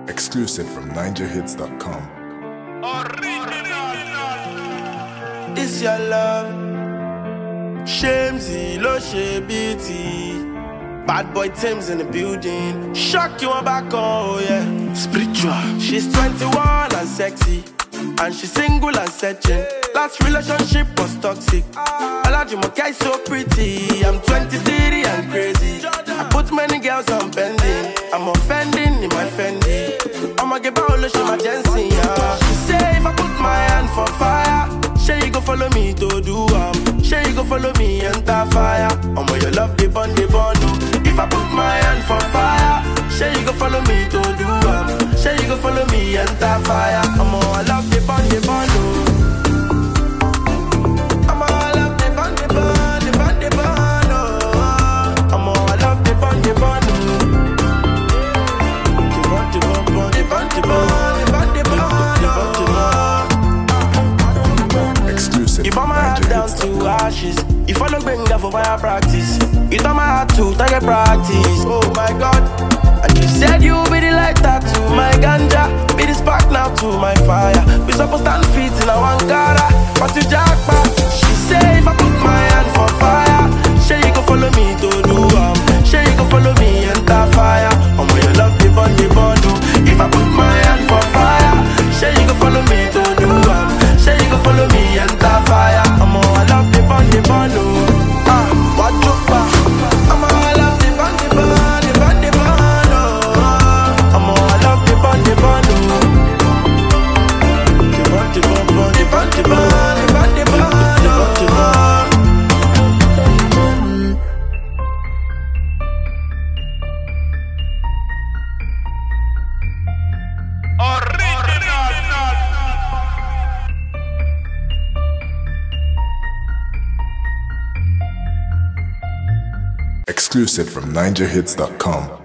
Exclusive from NinjaHits.com. It's your love. Shamesy, lo she beauty. Bad boy Tim's in the building. Shock you on back, oh yeah. Spiritual. She's 21 and sexy. And she's single and searching. Last relationship was toxic. Olajumoke is so pretty. I'm 23 and crazy. I put many girls on bending. I'm offending in my Fendi. I'ma get back, she my Jensen, yeah. She say if I put my hand for fire. Say you go follow me to do um. Say you go follow me enter fire. Omo your love the bond the bond. oh. If I put my hand for fire, say you go follow me to do um. Say you go follow me enter fire. Omo I love the bond the bond. oh. Omo I love the bond the bond the bond the bond. oh. Omo I love the bond the bond. oh. The bond the bond bond the bond the bond the bond the bond the bond the bond. Exclusive You from burn my heart down to NinjaHits.com. ashes. You follow Benga for fire practice. You turn my heart to target practice. Oh my god. And you said you be the lighter to my ganja. Be the spark now to my fire. We supposed stand feet in a Ankara. But you jackpot. She say if I put my hand for fire. Say you go follow me to do um. Say you go follow me enter fire. Oh my you love the bond the bond. oh. If I put my hand for fire. Say you go follow me to do um. Say you go follow me enter fire. I'm all I love the bond the bond. Oh. Ah, what you back? I'm all I love the bond the bond the bond the bond. Oh. I'm all I love the bond the bond. Oh. The bond the bond bond the bond the bond the bond the bond. The bond the bond. Exclusive from NinjaHits.com.